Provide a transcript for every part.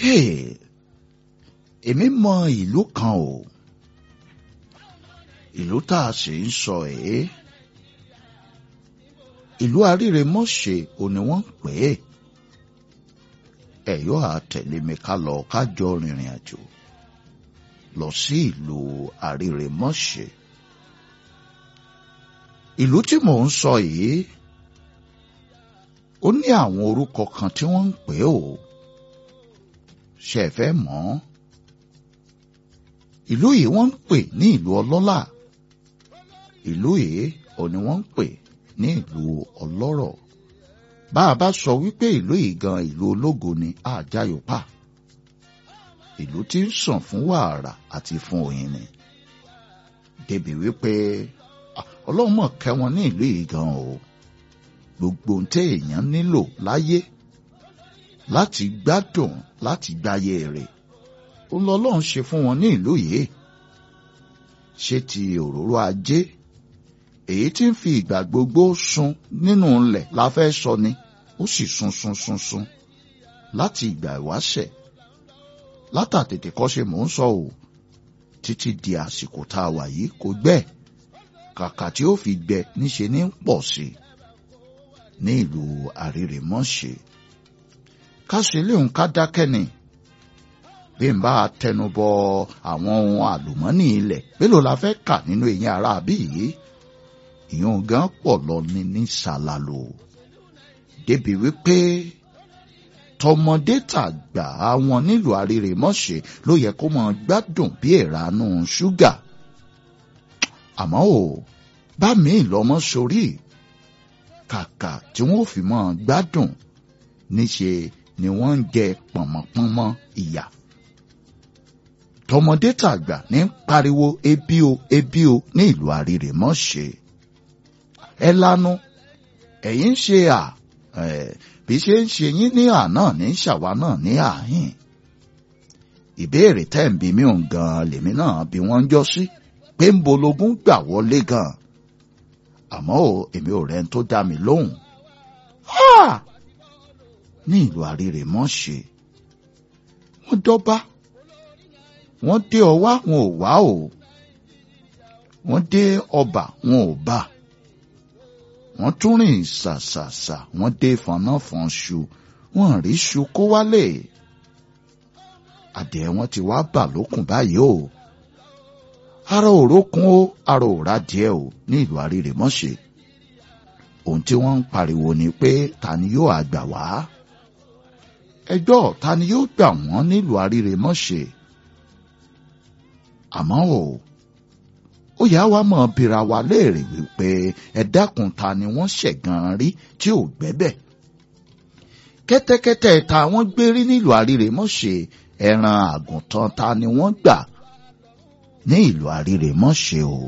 Hey, èmi mọ ìlú kan o ìlú tá a sì ń sọ èé ìlú Arírèmọ́ṣe ò ní wọ́n ń pè é ẹ yóò á tẹ̀lé mi ká lọ ká jọ rìnrìn àjò lọ sí ìlú Arírèmọ́ṣe ìlú tí mò ń sọ yìí ó ní àwọn orúkọ kan tí wọ́n ń pè é o ṣe é fẹ́ mọ̀ ọ́ ìlú yìí wọ́n ń pè ní ìlú ọlọ́lá ìlú yìí ò ní wọ́n ń pè ní ìlú ọlọ́rọ̀ bá a bá sọ wípé ìlú yìí gan ìlú ológo ni àjàyòpá ìlú tí ń sàn fún wàrà àti fún oyin ni débi wípé ọlọ́run mọ̀ kẹ́ wọn ní ìlú yìí gan o gbogbo ohun tí èèyàn nílò láyé láti gbádùn láti gbáyé rẹ̀ ó lọ lọ́run ṣe fún wọn ní ìlú yìí ṣé ti òróró ajé èyí tí ń fi ìgbà gbogbo sun nínú ilẹ̀ la fẹ́ sọ ni ó sì sun sun sun sun láti ìgbà ìwáṣẹ̀ látàtètè kọ́ ṣe mò ń sọ o títí di àsìkò tá a wà yìí kò gbẹ kàkà tí ó fi gbẹ níṣe ní ń pọ̀ sí i ní ìlú Àrírèmọ́ṣe ká ṣe léhùn ká dákẹ́ ni bí n bá tẹnubọ àwọn ohun àlùmọ́nì ilẹ̀ mélòó la fẹ́ kà nínú eyín ara àbí yìí ìyún gan pọ̀ lọ ní ní ṣàlàlò débi wípé tọmọdé tàgbà àwọn nílùú Àrírèmọ́ṣe ló yẹ kó máa gbádùn bí ìranú ṣúgà àmọ́ ò bá mi lọ́mọ sórí kàkà tí wọ́n fi máa gbádùn níṣe ni wọ́n ń jẹ pọ̀nmọ́pọ́nmọ́ ìyà tọmọdé tàgbà ní pariwo ebi o ebi o ní ìlú Àrírèmọ́ṣe ẹ lanu ẹ̀yin ṣe à bí ṣe ń ṣe yín ní àná ní ṣàwa náà ní àhín ìbéèrè tẹ́ ń bi mí òun gan lèmi náà bí wọ́n ń jọ sí pé ń bológun gbà wọlé gan àmọ́ ò èmi ò rẹ́ni tó dá mi lóhùn ní ìlú Àrírèmọ́ṣe wọ́n dọ́bá wọ́n dé ọwá wọn ò wá o wọ́n dé ọba wọn ò bá wọ́n tún rìn ṣàṣàṣà wọ́n dé fọnáfọnṣu wọ́n rí ṣu kó wálé adìẹ wọn ti wá bà lókùn báyìí o ara òrókun o ara òrà díẹ̀ o ní ìlú Àrírèmọ́ṣe ohun tí wọ́n ń pariwo ni pé ta ni yóò àgbà wá ẹjọ́ ta ni yóò gbà wọ́n nílùú Àrírèmọ́ṣe àmọ́ o ó yá wa mọ̀ bira wa léèrè wípé ẹ dákun ta ni wọ́n ṣẹ̀gàn rí tí ò gbẹ́bẹ̀ kẹ́tẹ́kẹ́tẹ́ ta wọ́n gbé rí nílùú Àrírèmọ́ṣe ẹran àgùntàn ta ni wọ́n gbà ní ìlú Àrírèmọ́ṣe o.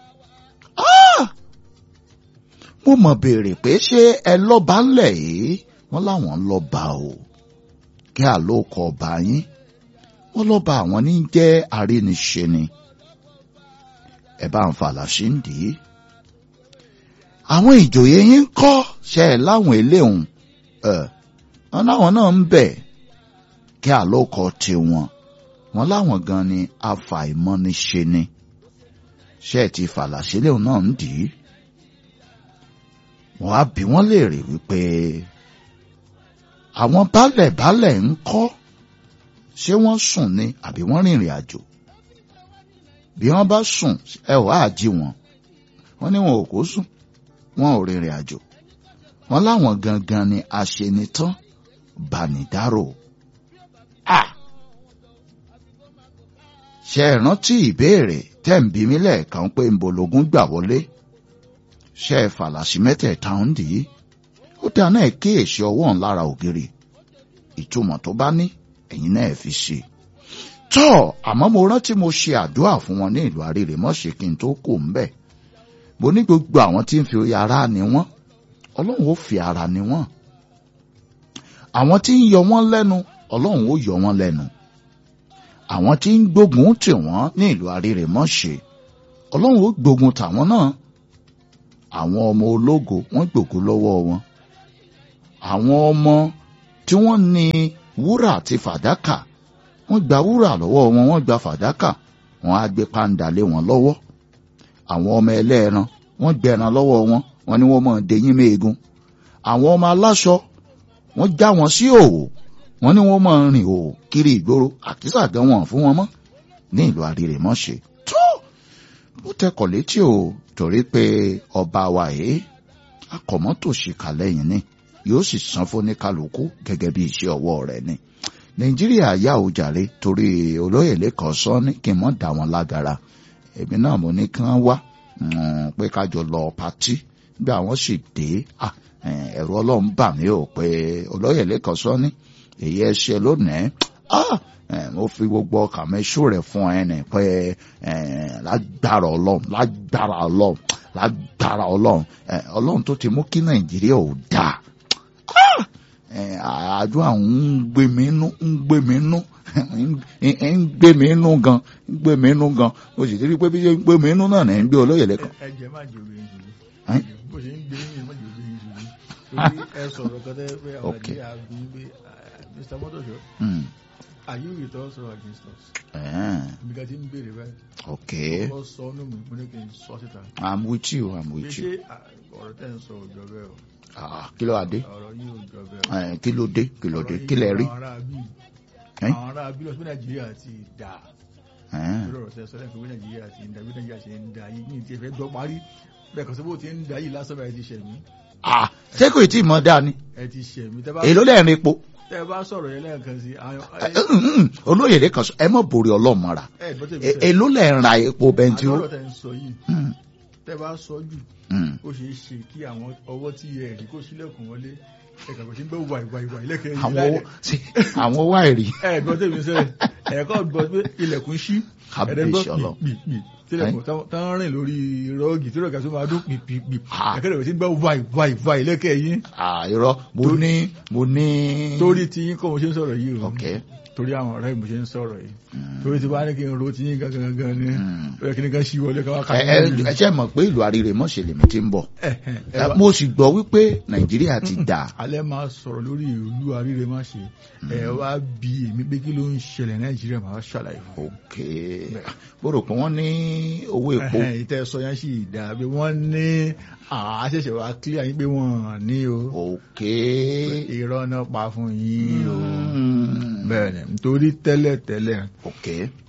mo mọ̀ béèrè pé ṣé ẹ lọ́ba ńlẹ̀ yìí wọ́n láwọn lọ́ba o kí àlókọ ọba yín wọ́n lọ́ba àwọn ní jẹ́ àríniṣe ni ẹ bá ń falàṣí ń dì í. àwọn ìjòyè yín ń kọ́ ṣe ẹ̀ láwọn eléhùn ẹ̀ wọ́n láwọn náà ń bẹ̀ kí àlókọ tiwọn wọ́n láwọn gan ni afàìmọ́niṣe ni ṣe ẹ̀ ti falàṣí léhùn náà ń dì í. wọ́n á bí wọ́n léèrè wípé àwọn baálẹ̀ baálẹ̀ ń kọ́ ṣé wọ́n sùn ni àbí wọ́n rìnrìn àjò bí wọ́n bá sùn ẹ ò á jí wọn wọ́n ní wọn ò kó sùn wọn ò rìnrìn àjò wọ́n láwọn gangan ni aṣenitán bánidárò à ṣe é rántí ìbéèrè tẹ́ ń bí mi lẹ́ẹ̀kan pé ń bológun gbà wọlé ṣe é fàlàsì mẹ́tẹ̀ẹ̀ta ń dì í ó dáná ẹ̀ kíyèsí ọwọ́ ń lára ògiri ìtumọ̀ tó bá ní ẹ̀yin náà fi ṣe. tọ́ àmọ́ mo rántí mo ṣe àdúrà fún wọn ní ìlú Àrírèmọ́ṣe kí n tó kò ń bẹ̀. mo ní gbogbo àwọn tí ń fi ara ni wọ́n ọlọ́run ó fi ara ni wọ́n. àwọn tí ń yọ wọ́n lẹ́nu ọlọ́run ó yọ wọ́n lẹ́nu. àwọn tí ń gbógun tì wọ́n ní ìlú Àrírèmọ́ṣe ọlọ́run ó gbógun tàwọn náà. àwọn ọmọ ológo wọ́n gbògo lọ́wọ́ wọn. àwọn ọmọ tí wọ́n ní wúrà àti fàdákà wọ́n gba wúrà lọ́wọ́ wọn wọ́n gba fàdákà wọ́n á gbé pàǹdà lé wọn lọ́wọ́ àwọn ọmọ ẹlẹ́ẹ̀ran wọ́n gbẹ̀ràn lọ́wọ́ wọn wọ́n ní wọ́n mọ̀ dẹ́yìn méegun àwọn ọmọ aláṣọ wọ́n já wọn sí òwò wọ́n ní wọ́n mọ̀ rìn òwò kiri ìgboro àkísà gan wọn fún wọn mọ́ ní ìlú àrírèmọ́ṣe tó ó tẹkọ̀ létí o torí pé ọba wa yìí akọ̀mọ́tòṣìkà lẹ́yìn ni yóò sì san fún ní kálukú gẹ́gẹ́ bí iṣẹ́ ọwọ́ rẹ̀ ni nàìjíríà yà ó jàre torí olóyè lẹ́kọ̀ọ́ sọ ní kí n mọ̀ dá wọn lágara èmi náà mo ní kí wọ́n wá pé kájọ lọ patí bí àwọn sì dé ẹ̀rọ ọlọ́run bà mí ò pé olóyè lẹ́kọ̀ọ́ sọ ní èyí ẹ ṣe lónìí mo fi gbogbo ọkàn mi ṣó rẹ̀ fún ẹ ní pé lágbára ọlọ́run lágbára ọlọ́run lágbára ọlọ́run ọlọ́run tó ti mú kí nàìjíríà ò dáa àjọ àwọn ń gbé mi nú ń gbé mi nú ń gbé mi nú gan ń gbé mi nú gan o sì ti rí i pé bí ń gbé mi nú náà ní ń gbé olóyè lẹ́kọ̀ọ́. ẹ jẹ má jẹ obìnrin ṣùgbọ́n bó ṣe ń gbé yín má jẹ obìnrin ṣùgbọ́n torí ẹ sọ̀rọ̀ kan tẹ́ pé àwọn Okay. àti àbí pé Mr. Motosho Hmm. are you with us or against us? Eh, ibi ká ti ń béèrè báyìí okay wọ́n sọ ọ́nù mi mo ní kí n sọ síta i'm with you i'm pé with ṣé you. à, ọ̀rọ̀ tẹ́ ń sọ òjò bẹ́ẹ̀ o Ah, kí ló wá dé ọ̀rọ̀ yìí òjò bẹ́ẹ̀ o. Eh, kí ló dé kí ló dé Ọ̀rọ̀ kí yìí lẹ rí. àwọn ará bí Eh? àwọn ará bí lọ sí Nàìjíríà ti dà Eh, lórí ọ̀rọ̀ tẹ́ sọ lẹ́yìn pé Nàìjíríà ti ń dà bí Nàìjíríà ti ń dà yìí ní ìtì ẹ̀fẹ́ gbọ́ parí bẹ́ẹ̀ kọ́ sọ́bù ti ń dà yìí lásán bá ẹ ti ṣẹ̀mí ah ṣé kò tí ì mọ dáa ni ẹ ti ṣẹ̀mí tẹ́ bá èló lẹ́ẹ̀rin epo tẹ́ bá sọ̀rọ̀ yẹn lẹ́ẹ̀kan sí àwọn Eh, mm, mm, olóyè lẹ́kọ̀ọ́ sọ ẹ mọ̀ borí ọlọ́mọra ẹ gbọ́ tẹ̀mí Eh, èló lẹ́ẹ̀ ra epo bẹntiró. àdọ́rọ̀ tẹ́ ń sọ yìí Hmm, tẹ́ bá sọ jù hmm. ó ṣeé ṣe kí àwọn ọwọ́ tí ẹ rí kó sílẹ̀kùn wọlé ẹ̀ka kò sí ń gbọ́ wà ìwà ìwà ilẹ̀kẹ̀ yìí àwọn láyé owó sí, àwọn owó àìrí ẹ gbọ́ tẹ̀mí sẹ́yìn ẹ̀kọ́ gbọ́ pé ilẹ̀kùn ṣí ẹ̀dẹ̀ gbọ́ kábíyèsí ọlọ́run. pìpì tílẹ̀kùn tán rìn lórí rọ́ọ̀gì tí rọ́ọ̀gì tó máa dún pìpì Ah. ẹ̀kẹ́ rẹ̀ sí ń gbọ́ wà ìwà ìwà ilẹ̀kẹ̀ yìí Ah, irọ́ mo ní mo ní. torí tí yín kọ́ mo ṣe ń sọ̀rọ̀ yìí o ok torí àwọn ọ̀rẹ́ mo ṣe ń sọ̀rọ̀ yìí Mm. torí tí bá ní kí n ro tí yín gangan gangan ni Mm. ó yẹ kí ní kan ṣí wọlé káwá ká ẹ ẹ ẹ ṣe mọ̀ pé ìlú àríre mọ̀ṣẹ̀ lèmi ti ń bọ̀ ẹ Eh, mo sì gbọ́ wípé nàìjíríà ti dà alẹ́ máa sọ̀rọ̀ lórí ìlú àríre má ṣe ẹ wá bí èmi pé kí ló ń ṣẹlẹ̀ nàìjíríà máa ṣàlàyé fún ok mo rò pé wọ́n ní owó epo Ẹhẹ́n, ìtẹ́ sọ yẹn sì dà bí wọ́n ní àṣẹ̀ṣẹ̀ wá clear yín pé wọ́n ní o ok irọ́ náà pa fún yín o Mm. bẹ́ẹ̀ ni nítorí tẹ́lẹ̀ tẹ́lẹ̀ ok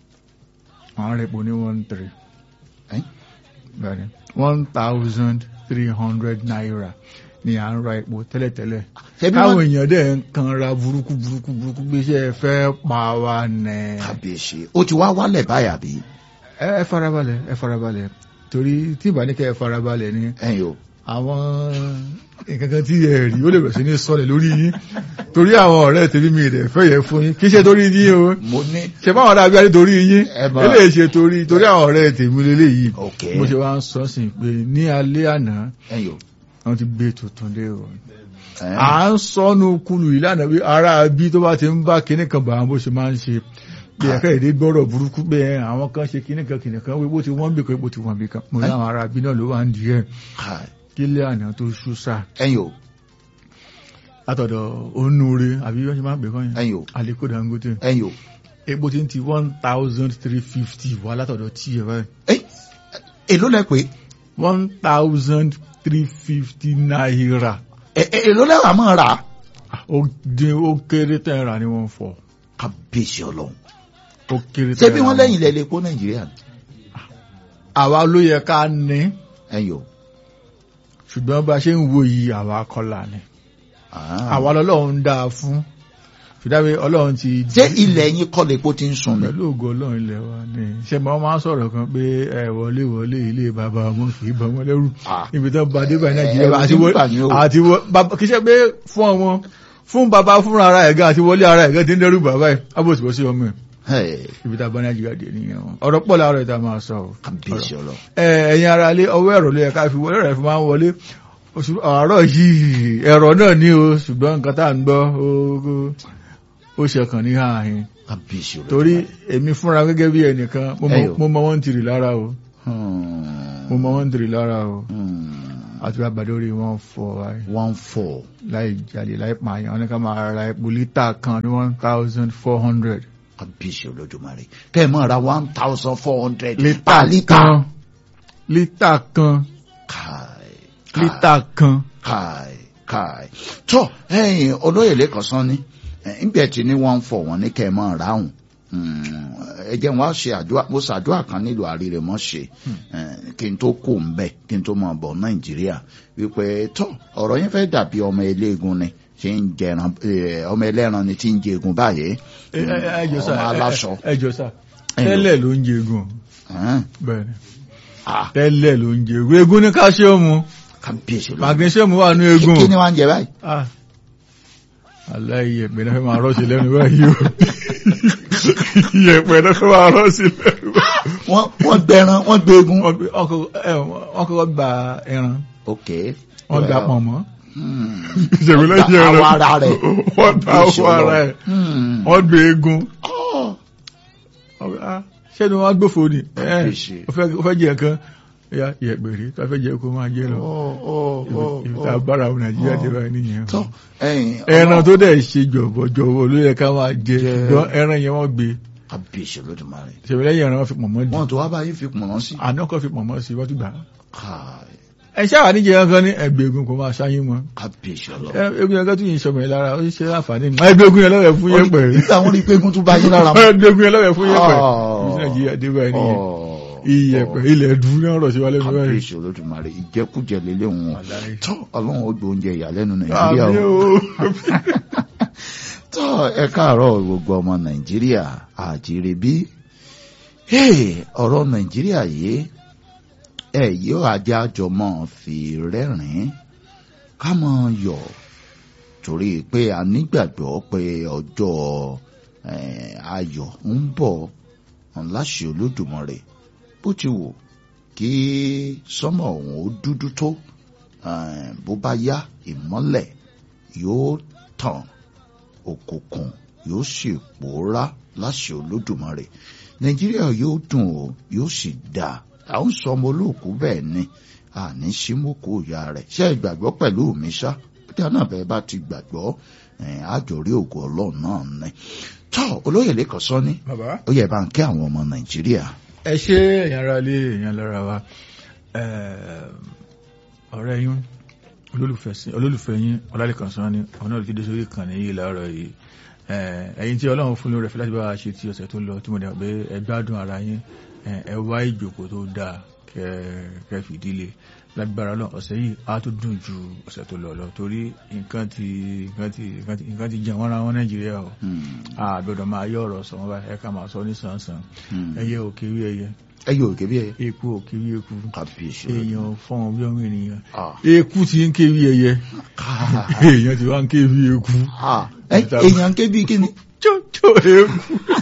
àwọn rẹ̀ pò ní one three Eh? bẹ́ẹ̀ ni one thousand three hundred naira ni à ń ra epo tẹ́lẹ̀ tẹ́lẹ̀ ṣebí káwọn wọ́n èèyàn dẹ̀ ń kan ra burúkú burúkú burúkú gbéṣẹ́ fẹ́ pa wá nẹ̀. kábíyèsí ó ti wá wálẹ̀ báyà bí ẹ ẹ farabalẹ̀ ẹ farabalẹ̀ torí tí ìbánikẹ́ ẹ farabalẹ̀ ni ẹ̀yin o àwọn nǹkan kan tí ẹ rí ó lè bẹ̀rẹ̀ sí ní sọlẹ̀ lórí yín torí àwọn ọ̀rẹ́ tèmi mi rẹ̀ fẹ́ yẹ fún yín kì í ṣe torí yín o mo ní ṣe báwọn ará abíyá torí yín Ẹ bá- eléyìí ṣe torí torí àwọn ọ̀rẹ́ tèmi lélẹ́yìí ok mo ṣe wá ń sọ sí pé ní alẹ́ àná ẹ̀yin o wọ́n ti gbé tuntun dé o Eh, à ń sọnù kulu ìlànà bí ara bí tó bá ti ń bá kinní kan bá wọn bó ṣe máa ń ṣe bí ẹ̀ka èdè gbọ́rọ̀ burúkú pé ẹ, àwọn kan ṣe kinní kan kinní kan wípé bó ti wọ́n bì kan bó ti wọ́n bì kan mo ní àwọn ará bí náà ló wà ń di ẹ̀ hi. kílẹ̀ àná tó ṣú sá ẹ̀yin o látọ̀dọ̀ onúure àbí wọ́n ṣe máa ń pè kọ́ yẹn ẹ̀yin o Aliko Dangote ẹ̀yin o epo ti ń ti one thousand three fifty wá látọ̀dọ̀ tí ẹ báyìí Eh, èló lẹ pé one thousand three fifty naira Eh, eh, èló lẹ wà máa rà ó dín ó kéré tẹ́ ẹ rà ní wọ́n fọ̀ kábíyèsí ọlọ́run ó kéré ṣé tẹ́ ẹ bí rà wọ́n ní lẹ́yìn ilẹ̀ ilé epo nàìjíríà ni àwa ló yẹ ká ní ẹ̀yin o ṣùgbọ́n bá a ṣe ń wo yìí àwa kọlà ni Ah. àwa lọ́lọ́run dá a fún ṣùdáwé ọlọ́run ti ṣé ilẹ̀ yín kọ́ lè epo ti ń sun ni pẹ̀lú ògo ọlọ́run ilẹ̀ wa ni ṣe máa máa ń sọ̀rọ̀ kan pé ẹ wọlé wọlé ilé bàbá ọmọ kì í bọ̀ wọ́n lẹ́rù Ah. ibi tó ba dé báyìí nàìjíríà ẹ̀rù àti ti ń wọlé bà yín o. àti wọ bàbá kì í ṣe pé fún ọmọ fún bàbá fúnra ara ẹ̀gá àti wọlé ara ẹ̀gá ti ń dẹ́rù bàbá ẹ̀ abòsíbòsí ọmọ ẹ̀ Hey, ibi tá a bá nàìjíríà dé nìyẹn o. ọ̀rọ̀ pọ̀ láàárọ̀ ìta máa sọ o. kábíyèsí ọlọ́run ẹ ẹ̀yin ara ilé ọwọ́ ẹ̀rọ ló yẹ ká fi wọlé rẹ̀ fi máa ń wọlé oṣù àárọ̀ yìí ẹ̀rọ náà ní o ṣùgbọ́n nǹkan tá à ń gbọ́ ó- ó- ó ṣẹkàn ní ààyìn kábíyèsí ọlọ́run torí èmi fúnra gẹ́gẹ́ bí ẹnìkan mo mọ- Ẹyọ. mo mọ wọ́n ń tìrì lára o Hmm. mo mọ wọ́n ń tìrì lára o Hmm. àti bàbá lórí wọn fọ one four láì jalè láì pààyàn wọn ní ká máa ra epo lítà kan ní one thousand four hundred kábíyèsí olódùmarè kẹ́ ẹ mọ̀ ra one thousand four hundred lítà kan lítà kan káì lítà kan káì káì tó ẹ̀yin olóyè lẹ́kọ̀ọ́ sán ni ńgbẹ́ tí ní wọ́n ń fọ̀ wọ́n ní kẹ́ ẹ mọ̀ ráhùn ẹ jẹ́ wọn á ṣe àdúrà mo ṣàdúrà kan nílùú àríre mọ́ ṣe kí n tó kó ń bẹ̀ kí n tó mọ̀ bọ̀ nàìjíríà wípé tó ọ̀rọ̀ yẹn fẹ́ dàbí ọmọ eléegun ni tí ń jẹran ọmọ ẹlẹ́ran ni tí ń jẹgun báyìí ọmọ aláṣọ. ẹ jọ sá tẹ́lẹ̀ ló ń jẹgun bẹ́ẹ̀ ni tẹ́lẹ̀ ló ń jẹgun egun ní káṣíọ̀mù kábíyèsí ló magnesium wà ní egun kí ni wọ́n ń jẹ báyìí. aláìyẹ pé náà fẹ́ máa rọ́ọ̀ṣì lẹ́nu báyìí o iyẹ̀pẹ̀ náà fẹ́ máa rọ́ọ̀ṣì lẹ́nu báyìí. wọ́n gbẹran wọ́n gbẹgun. wọ́n kọ́kọ́ gba ẹran ok. wọ́n gba pọ̀nmọ́ ìṣègùn lẹ́yìn ẹran wọ́n ta awọ ara rẹ̀. wọ́n ta awọ ara rẹ̀ wọ́n gbé egun. ṣé ni wọ́n gbófo ni ó fẹ́ jẹ nǹkan ya ìyẹ̀pẹ̀ rí tó fẹ́ jẹ kó máa jẹ lọ. ibi tá a bára àwọn nàìjíríà ti báyìí nìyẹn. ẹran tó dẹ̀ ṣe jọ̀bọ̀jọ̀bọ̀ ló yẹ ká máa jẹ ṣùgbọ́n ẹran yẹn wọ́n gbé. kábíyèsí Olódùmarè. ṣèwé lẹ́yìn ẹran wọn fi pọ̀nmọ́ di. wọn tó wá báyìí fi pọ̀nmọ́ sí. àná kan fi pọ̀nmọ́ sí wọ́n ti gbà. ẹ ṣáà níjẹ kankan ní ẹgbẹ́ egun kò máa ṣáyín mọ́. kábíyèsí Ọlọ́run. egun yẹn kan tún yìí sọmọ yẹn lára ó ṣe àǹfààní ni. ẹgbẹ́ egun yẹn lọ́wọ́ fún yẹn pẹ̀lú. nígbà wọn rí i pé egun tún bá yín lára mọ́. ẹgbẹ́ egun yẹn lọ́wọ́ fún yẹn pẹ̀lú. nàìjíríà dé báyìí nìyẹn iyẹ̀pẹ̀ ilẹ̀ dùn ní ọ̀rọ̀ sí wa lẹ́nu báyìí. kábíyèsí Olódùmarè ìjẹkújẹ lélẹ̀ wọn tó ọlọ́run ó gbé oúnjẹ ìyàlẹ́nu nàìjíríà o. tó ẹ káàárọ̀ gbogbo ọmọ nàìjíríà àjíire bí ọ̀rọ̀ nàìjíríà yìí ẹ yóò ajá jọmọ́ fi rẹ́rìn-ín ká mọ̀ yọ̀ torí pé a nígbàgbọ́ pé ọjọ́ ayọ̀ ń bọ̀ láṣẹ Olódùmarè bó ti wù kí sọ́mọ̀ ọ̀hún ó dúdú tó bó bá yá ìmọ́lẹ̀ yóò tàn òkùnkùn yóò sì pòórá láṣẹ Olódùmarè Nàìjíríà yóò dùn ó yóò sì dáa à ń sọ ọmọ olóòkú bẹ́ẹ̀ ni àní símókò ìyá rẹ̀ ṣé ìgbàgbọ́ pẹ̀lú mi ṣá bí náà bẹ́ẹ̀ bá ti gbàgbọ́ àjòrí ògo Ọlọ́run náà ni tọ́ olóyè lẹ́kọ̀ọ́ sọ ní ó yẹ bá ń kí àwọn ọmọ Nàìjíríà ẹ ṣe èèyàn ara lé èèyàn lára wa ọ̀rẹ́ yín olólùfẹ́ yín ọlálẹ́kan sán ni ọ̀nà náà ti dé sórí ìkànnì yìí láàárọ̀ yìí ẹ̀yin tí ọlọ́run fún lórí ẹ̀fẹ́ láti bá wa ṣe ti ọ̀sẹ̀ tó lọ tí mo dẹ̀ pé ẹ gbádùn ara yín ẹ wá ìjòkó tó dáa kẹ́ fìdílé lágbára náà ọ̀sẹ̀ yìí á tó dùn ju ọ̀sẹ̀ tó lọ lọ torí nǹkan ti nǹkan ti nǹkan ti jẹun ara wọn nàìjíríà o àgbẹ̀dọ̀ máa yọ ọ̀rọ̀ sọ̀rọ̀ báyìí ẹ ká máa sọ ní sàn-sàn ẹyẹ òkè rí ẹyẹ ẹyẹ òkè bí ẹyẹ eku òkè rí eku kàbíyèsí èèyàn fọ́n bí ọmọ ènìyàn eku ti ń ké bí ẹyẹ èèyàn ti wá ń ké bí eku èèyàn ń ké bí kíni. tó eku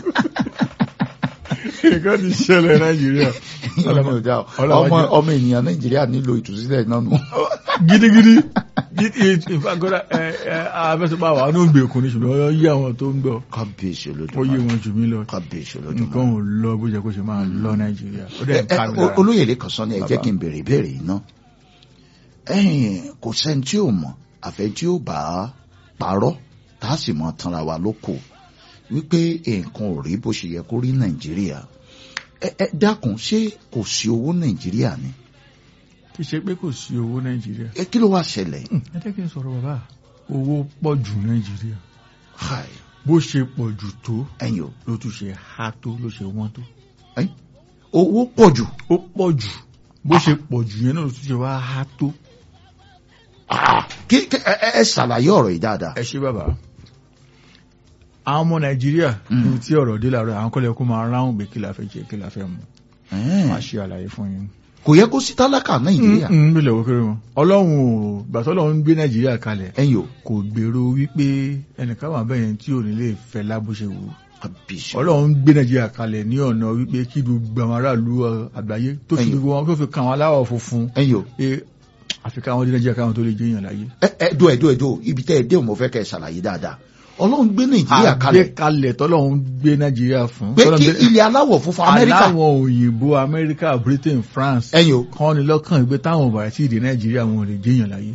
nǹkan ti ṣẹlẹ̀ nàìjíríà ọmọ ènìyàn nàìjíríà nílò ìtúsílẹ̀ náà nù. gidigidi ìfagbọ́dá abẹ́sọ̀pá wà ní ògbèkùn ní ṣùgbọ́n ó yí àwọn tó ń gbọ́ kábíyèsí ó yí Olódùmarè wọn jù mí lọ kábíyèsí nǹkan Olódùmarè. ò lọ bó jẹ́ kó ṣe máa lọ nàìjíríà ó dẹ̀ ń ká mi lára olóyè lè kàn sọ ní ẹ jẹ́ Bàbá. kí n béèrè ìbéèrè yìí ná ẹ̀yin kò sẹ́ni tí ò mọ̀ àfẹ́ tí ó bá parọ́ tá a sì mọ tanra wa lóko wípé nǹkan ò rí bó ṣe yẹ kó rí nàìjíríà ẹ ẹ dákun ṣé kò sí owó nàìjíríà ni kì í ṣe pé kò sí owó nàìjíríà ẹ kí ló wá ṣẹlẹ̀ ẹ jẹ́ kí n sọ̀rọ̀ bàbá owó pọ̀ jù nàìjíríà Hi, bó ṣe pọ̀ jù tó ẹ̀yin o ló tún ṣe há tó ló ṣe wọ́n tó ẹ̀yin, owó pọ̀ jù ó pọ̀ jù bó ṣe pọ̀ jù yẹn náà ló tún ṣe wá há tó. Ah, kí kí- ẹ ẹ- ẹ ṣàlàyé ọ̀rọ̀ yìí dáadáa ẹ ṣe bàbá àwọn ọmọ nàìjíríà Mm. ní tí ọ̀rọ̀ dé làárọ̀ àwọn kọ́lẹ̀ kó máa ráhùn pé kí la fẹ́ jẹ kí la fẹ́ mu Ẹ̀ẹ́n, máa ṣe àlàyé fún yín. kò yẹ kó sí tálákà nàìjíríà ń bílẹ̀ wó kéré wọn ọlọ́run ò gbàtọ́ ọlọ́run gbé nàìjíríà kalẹ̀ ẹ̀yin o kò gbèrò wípé ẹnìkan wà bẹ́ẹ̀ yẹn tí ò ní lè fẹ́ lábúṣe wò kábíyèsí ọlọ́run gbé nàìjíríà kalẹ̀ ní ọ̀nà wípé kí gbogbo àwọn aráàlú àgbáyé tó fi Ẹ̀yin. gbogbo wọn tó fi kan àwọn aláwọ̀ funfun ẹ̀yin o pé àfikà àwọn dé nàìjíríà káwọn tó lè jẹ́ èèyàn láyé. ẹ ẹ dó ẹ dó ẹ dó ibi tẹ́ ẹ dé mo fẹ́ kẹ́ ẹ ṣàlàyé dáadáa ọlọ́run gbé nàìjíríà kalẹ̀ àgbékalẹ̀ tọ́lọ́run gbé nàìjíríà fún. pé tọ́lọ́run kí gbé- ilẹ̀ aláwọ̀ funfun amẹ́ríkà aláwọ̀ òyìnbó amẹ́ríkà britain france ẹ̀yin o kàn ní lọ́kàn ìgbé táwọn ọba àti ìdè nàìjíríà wọn ò lè jẹ́yàn láyé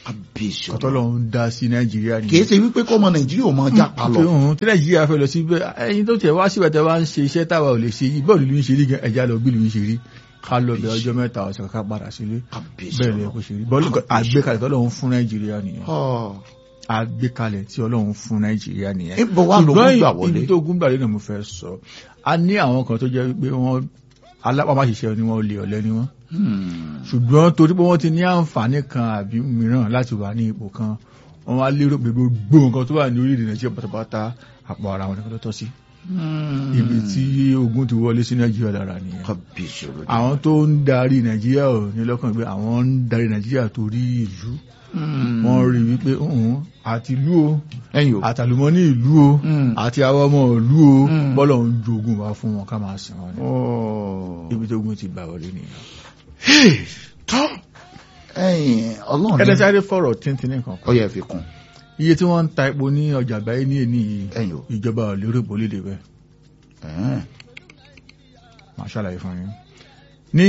kábíyèsí kọ́tọ́ ọlọ́run lọ́hún dá sí nàìjíríà nìyẹn. kìí ṣe wípé kọ́mọ nàìjíríà ò mọ jápa lọ. Òun tí nàìjíríà fẹ́ lọ sí bẹ́ẹ̀ ẹyin tó tẹ̀ wá síbẹ̀ tẹ́ wá ń ṣe iṣẹ́ táwa ò lè ṣe yìí bọ́ọ̀lù ló ń ṣe rí gan ẹja lọ bí ló ń ṣe rí ká lọ bẹ ọjọ́ mẹ́ta ọ̀sẹ̀ ká padà sílé kábíyèsí bẹ́ẹ̀ lè kó ṣe rí bọ́ọ̀lù àgbékalẹ̀ tí ọlọ́run fún nàìjíríà nìyẹn ọlọ́run. àgbékalẹ̀ tí ọlọ́run fún nàìjíríà nìyẹn. ibo wa ló ṣùgbọ́n gbà wọlé. ibi tó gún gbàlẹ́ náà mo fẹ́ sọ a ní àwọn kan tó jẹ́ pé wọ́n alápámáṣiṣẹ́ ni wọ́n olè ọ̀lẹ ni wọ́n Hmm. ṣùgbọ́n torí pé wọ́n ti ní àǹfààní kan àbí mìíràn láti wà ní ipò kan wọ́n wá lérò pé gbogbo nǹkan tó wà ní orílẹ̀-èdè nàìjíríà pátápátá àpò ara wọn nìkan tó tọ́ sí Hmm. ibi tí ogun ti wọlé sí nàìjíríà lára nìyẹn kábíyèsí ọlọ́run. àwọn tó ń darí nàìjíríà ò ní lọ́kàn pé àwọn ń darí nàìjíríà torí ìlú Hmm. wọ́n rí wípé ọ̀hún àti ìlú o ẹ̀yin o. àtàlùmọ́ ní ìlú o Hmm. àti àwọn ọmọ ìlú o Mm. bọ́lọ̀ ń jogun wá fún wọn ká máa sìn wọn ni Oh. ibi tó gun ti gbà wọlé nìyẹn. tọ́ ẹ̀yin ọlọ́run ní- ẹ̀ẹ́dẹ́sáré fọ̀rọ̀ tíntín nìkan ó yẹ fi kún iye tí wọ́n ń ta epo ní ọjà àgbáyé ní èní yìí ẹ̀yin o. ìjọba ò lérò bó lédè bẹ́ẹ̀ Ẹ̀hẹ́n. máa ṣàlàyé fún yín ní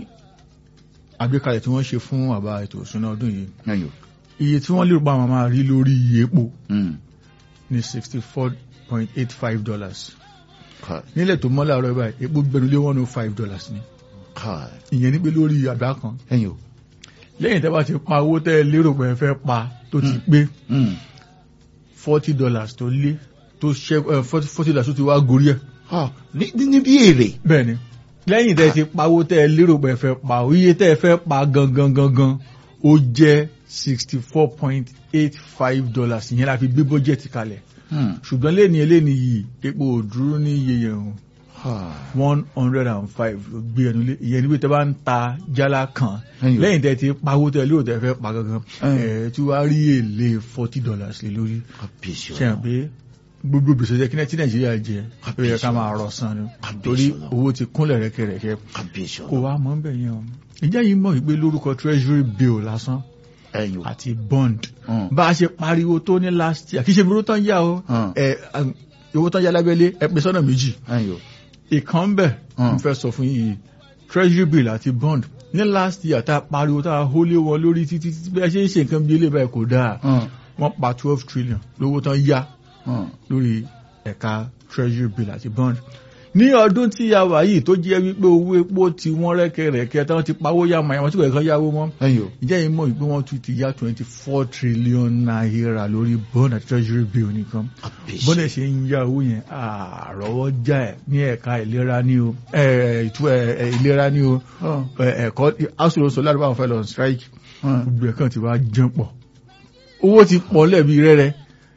àgbékalẹ̀ tí wọ́n ṣe fún àbá ètò ìṣúná ọdún yìí ẹ̀yin o. iye tí wọ́n lérò pa àwọn máa rí lórí iye epo Hmm. ní sixty four point eight five dollars Káì. nílẹ̀ tó mọ́ láàárọ̀ báyìí epo gbẹnulé one oh five dollars ni Káì. ìyẹn ní pé lórí àgbá kan ẹ̀yin o. lẹ́yìn tẹ́ bá ti pa owó tẹ́ ẹ lérò pé ẹ fẹ́ pa tó ti pé Hmm. forty dollars tó lé tó ṣẹ́ forty dollars tó ti wá gorí ẹ̀ Ah, ní ní- ní bí èrè. bẹ́ẹ̀ni lẹ́yìn tẹ́ ti pawó tẹ́ ẹ lérò pé ẹ fẹ́ pa iye tẹ́ ẹ fẹ́ pa gangan gangan ó jẹ́ sixty four point eight five dollars ìyẹn la fi gbé bọ́jẹ̀tì kalẹ̀ Hmm. ṣùgbọ́n lẹ́ni eléni yìí epo ò dúró ní iye yẹn o Ah. one hundred and five ló gbé ẹnu lé ìyẹn níbi tẹ́ bá ń ta jálá kan Ẹyọ. lẹ́yìn tẹ́ ti pawó tẹ́ ẹ lérò tẹ́ ẹ fẹ́ pa gangan Ẹyọ. ẹ̀ tí wàá rí èlé forty dollars lé lórí kábíyèsí ṣe hàn ọlọ́run. pé gbogbo gbèsè jẹ́ kí náà tí nàìjíríà jẹ ó yẹ ká Àbísọ̀. máa rọ̀ san ni Àbísọ̀ torí lọ. owó ti kúnlẹ̀ rẹ́kẹrẹ́kẹ́ kábíyèsí kò ọlọ́run. wá mọ́ bẹ̀ yẹn o ìjẹ́ yìí mọ̀ wípé lórúkọ treasury bill lásán ẹ̀yin o. àti bond Hmm. bá a ṣe pariwo tó ní last year kì í ṣe owó tán yá o Hmm. ẹ owó tán yá lábẹ́lé ẹ pín sọ́nà méjì ẹ̀yin o. ìkan ń bẹ̀ Hmm. n fẹ́ sọ fún yìí treasury bill àti bond ní last year tá a pariwo tá a hólé wọn lórí títí títí bí a ṣe ń ṣe nǹkan bí eléyìí báyìí kò dáa Hmm. wọ́n pa twelve trillion lówó tán yá Hmm. lórí ẹ̀ka treasury bill àti bond ní ọdún tí a wà yìí tó jẹ́ wípé owó epo ti wọ́n rẹ́kẹrẹ́kẹ́ tí wọ́n ti pawó yá mọ̀ àwọn tí kò yẹ kán yáwó mọ́ ẹ̀yin o. ìjẹ́ yìí mọ̀ wípé wọ́n tún ti yá twenty four trillion naira lórí bond àti treasury bill nìkan kábíyèsí. bọ́dẹ̀ ṣe ń yá owó yẹn àrọ́wọ́ já ẹ̀ ní ẹ̀ka ìlera ní o ẹ̀, ìtú ẹ̀, ẹ̀, ìlera ní o Hmm. ẹ̀, ẹ̀kọ́ aṣòroṣo ládùúgbò àwọn fẹ́ lọ strike Hmm. gbogbo ẹ̀ kàn ti wá jẹun pọ̀ owó ti pọ̀ lẹ́bi rẹ́rẹ́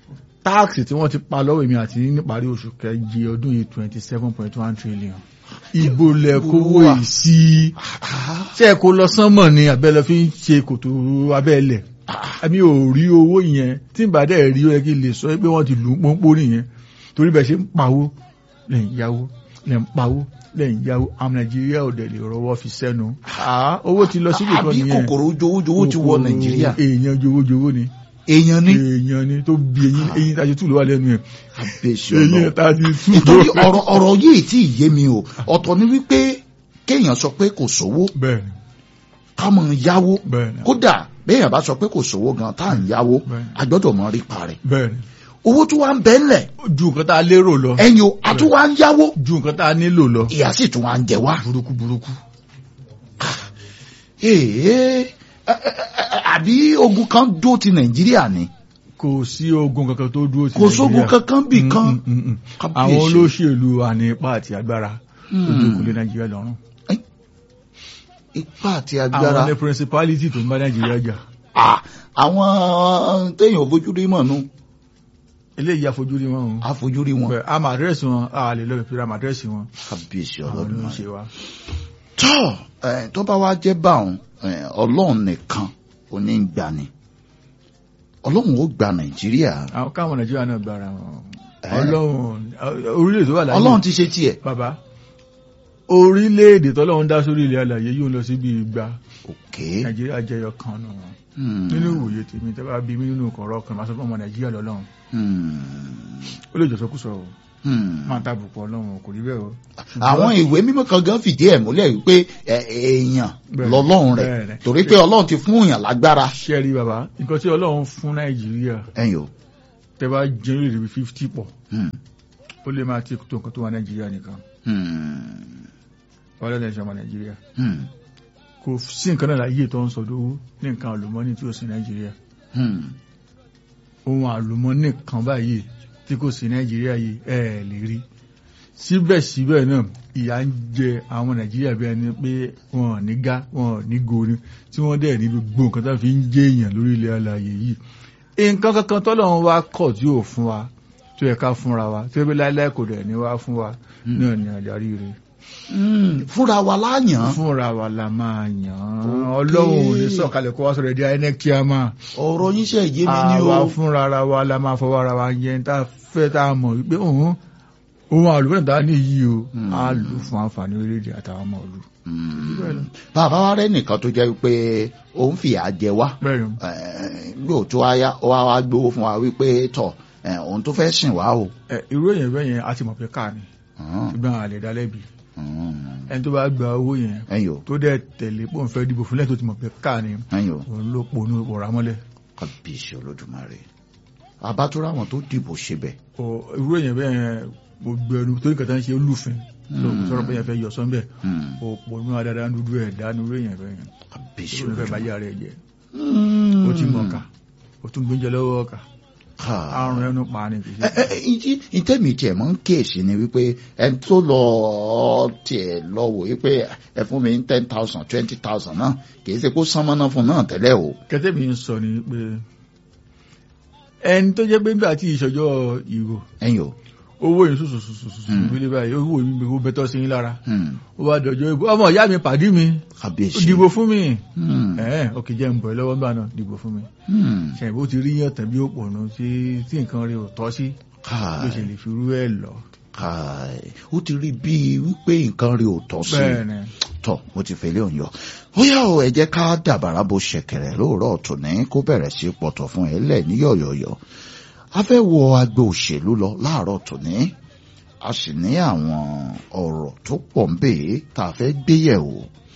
táàkì tí wọ́n ti pa lọ́wọ́ èmi àti níparí oṣù kẹjì ọdún yìí twenty seven point one trillion ibo lẹ kówó Wà. yìí sí Ah. ṣé ẹ kó lọ sánmọ̀ ni àbẹ́lẹ fi ń ṣe kòtò abẹ́lẹ̀ àmì ò rí owó yẹn tí n bá dẹ̀ rí ó yẹ kí n lè sọ pé wọ́n ti lù ú pọ́npọ́n nìyẹn torí bẹ́ẹ̀ ṣe ń pawó lẹ́yìn yáwó lẹ́yìn pawó lẹ́yìn yáwó àwọn nàìjíríà ò dẹ̀ lè rọwọ́ fi sẹ́nu Ah, owó ti lọ síbi kan àbí nìyẹn kòkòrò jowójowó ti wọ Kòkòrò nàìjíríà. èèyàn jowójowó ni èèyàn ní. èèyàn ni tó bí eyín eyín tàbí tù ló wà lẹ́nu ẹ̀ kábíyèsí eyín ọlọ́run. tàbí tù nítorí ọ̀rọ̀ ọ̀rọ̀ yìí tí ì yé mi o ọ̀tọ̀ ni wípé kéèyàn sọ pé kò sówó bẹ́ẹ̀ni ká mọ̀ ń yáwó bẹ́ẹ̀ni kódà béèyàn bá sọ pé kò sówó gan tá à ń yáwó Bẹ́ẹ̀ni. a gbọ́dọ̀ mọ̀ rí parẹ́ bẹ́ẹ̀ni owó tó wá ń bẹ́ ńlẹ̀ ju nǹkan tá a lérò lọ ẹ̀yin o a tún wá ń yáwó ju nǹkan tá a nílò lọ ìyà sì tún wá ń jẹ wá. burúkú burúkú Èè, ẹ- ẹ- ẹ- àbí ogun kan dó ti nàìjíríà ni kò sí ogun kankan tó dúró sí kò sógun Nàìjíríà. kankan bì kan Mm, mm, mm. Kábíyèsí. àwọn olóṣèlú àní ipá àti agbára tó Mm. dókòó lé nàìjíríà lọ́rùn ipá àti àwọn agbára ní principality tó ń bá nàìjíríà jà Ah, àwọn téèyàn fojú rí mọ̀ nù eléyìí àfojúrí wọn o àfojúrí wọn Bẹ́ẹ̀, a máa àdírẹ́sì wọn a lè lọ ìpínlẹ̀ àmà àdírẹ́sì wọn kábíyèsí àwọn ọlọ́run ló ń náà. ṣe wa. tọ́ ẹ̀, tó bá wá jẹ́ báwọn ẹ̀, ọlọ́run nìkan ò ní ń gbà ní ọlọ́run ó gba nàìjíríà àwọn káwọn nàìjíríà náà gbára wọn Eh. ọlọ́run orílẹ̀-èdè tó wà láyé ọlọ́run ti ṣe tiẹ̀ bàbá orílẹ̀-èdè tọ́lọ́run dá sórí ilẹ̀ alàyè yóò lọ sí bí igba òkè nàìjíríà jẹyọ kan nù wọn Hmm. nínú ìwòye tèmi tẹ́ bá bí mi nínú kọ̀ọ̀rọ̀ kan máa sọ fún ọmọ nàìjíríà lọ́lọ́run Hmm. ó lè jọ̀sọ́kùsọ o Hmm. máa tàbùkù ọlọ́run kò rí bẹ́ẹ̀ o. àwọn ìwé mímọ́ kan gan fìdí ẹ̀ múlẹ̀ wípé ẹ, èèyàn Bẹ́ẹ̀, lọ́lọ́run bẹ́ẹ̀ rẹ̀ ni. torí pé ọlọ́run ti fún èèyàn lágbára ṣé ẹ rí bàbá nǹkan tí ọlọ́run fún nàìjíríà ẹ̀yìn o tẹ bá jẹ́ lórí ibi fifty pọ̀ Hmm. ó lè máa ti tó nǹkan tó wà nàìjíríà nìkan Hmm. ọlọ́dẹ ìṣọ̀mọ̀ nàìjíríà Hmm. kò sí nǹkan náà láyé tó ń sọdọ̀ ní nǹkan àlùmọ́nì tí ó sí nàìjíríà Hmm. ohun àlùmọ́nì kan báyìí tí kò sí nàìjíríà yìí ẹ ẹ̀ lè rí síbẹ̀síbẹ̀ náà ìyà ń jẹ àwọn nàìjíríà bí ẹni pé wọn ò ní gá wọn ò ní goni tí wọ́n dẹ̀ ní gbogbo nǹkan tó fi ń jẹ èèyàn lórí ilẹ̀ alààyè yìí nǹkan kankan tọ́lọ́run wá kọ̀ tí ò fún wa tó yẹ ká fúnra wa tí ó bí láíláí kò dẹ̀ ní wá fún wa náà ní àdarí rẹ̀ Hmm. fúnra wa láàyàn fúnra wa la máa yàn án ọlọ́run ò ní sọ̀kalẹ̀ kó wá sọ̀rọ̀ ẹ̀dí INEC kí a máa ọ̀rọ̀ yín ṣe yé mi ní àwa o fúnra ara wa la máa fọwọ́ ara wa yẹn tá a fẹ́ tá a mọ̀ wípé òun òun àlùfẹ́ tá a ní yìí o Hmm. á lò fún àǹfààní orílẹ̀-èdè àtàwọn ọmọ ìlú. Hmm. bàbá wa rẹ nìkan tó jẹ́ pé òun fìyà jẹ wá bẹ́ẹ̀ ni yóò tó wáyá ó wá wá gbowó fún wa wípé tọ̀ ẹ̀, òun tó fẹ́ sìn wá o. ẹ, irú èèyàn bẹ́ẹ̀ yẹn a ti mọ̀ pé káà ni Hmm. ṣùgbọ́n a lè dá lẹ́bi Hmm. ẹni tó bá gba owó yẹn ẹ̀yin o tó dẹ̀ tẹ̀lé pọ̀ ń fẹ́ dìbò fúnlẹ̀ tó ti mọ̀ pé káà ni ẹ̀yin o òun ló ponú ọ̀rá mọ́lẹ̀ kábíyèsí olódùmarè àbátúrà àwọn tó dìbò ṣe bẹ̀. Ọ, irú èèyàn bẹ́ẹ̀ yẹn gbogbo ẹnu tó ní kàtà ń ṣe olùfin lóògùn sọ̀rọ̀ pé yẹn fẹ́ yọ sọ́nbẹ̀ Hmm. òpònú adáadáa dúdú ẹ̀ dánú irú èèyàn bẹ́ẹ̀ yẹn kábíyèsí tó ní fẹ́ bá olódùmarè. yà rẹ̀ jẹ́ Hmm. ó ti mọ̀ ká ó tún gbóúnjẹ lọ́wọ́ ọkà Ká- àrùn ẹnu pa ni kì í ẹ ṣe. ẹ ìdí ìtẹ́mi tiẹ̀ mọ́ ń kíyèsí ni wípé ẹni tó lọ tiẹ̀ lọ wò wípé ẹ fún mi ní ten thousand twenty thousand náà kì í ṣe kó sánmọ́ná fún náà tẹ́lẹ̀ o. kẹtẹ́ mi ń sọ ni pé ẹni tó jẹ́ pé nígbà tí ìṣọjọ́ ìrò ẹ̀yin o. owó yìí sùsùsùsùsù Hmm. nílé báyìí owó yìí gbogbo bẹ́tọ̀ sí yín lára Hmm. ó wá dọ̀jọ́ ìbò ọmọ ìyá mi pàdí mi ó kábíyèsí. dìbò fún mi Hmm. ẹ̀ẹ́n òkè jẹ́ ń bọ̀ ẹ́ lọ́wọ́ nígbà náà dìbò fún mi Hmm. ṣe ìbò ti rí yàn tàbí òpònú tí tí nǹkan rí ò tọ́ sí ló ṣe káì lè fi rú ẹ̀ lọ. káì ó ti rí bíi wípé nǹkan rí ò tọ́ sí i. bẹ́ẹ̀ ni tọ mo ti fẹlẹ òun yọ bóyá o ẹ jẹ́ ká dàbàrà bó ṣẹ̀kẹ̀rẹ̀ lóòrọ̀ tòní kó bẹ̀rẹ̀ sí pọ̀tọ̀ fún ẹ lẹ ní yọ̀yọ̀yọ̀ a fẹ́ wọ agbo òṣèlú lọ láàárọ̀ tòní a sì ní àwọn ọ̀rọ̀ tó pọ̀ ń bè é tá a fẹ́ gbé yẹ̀wò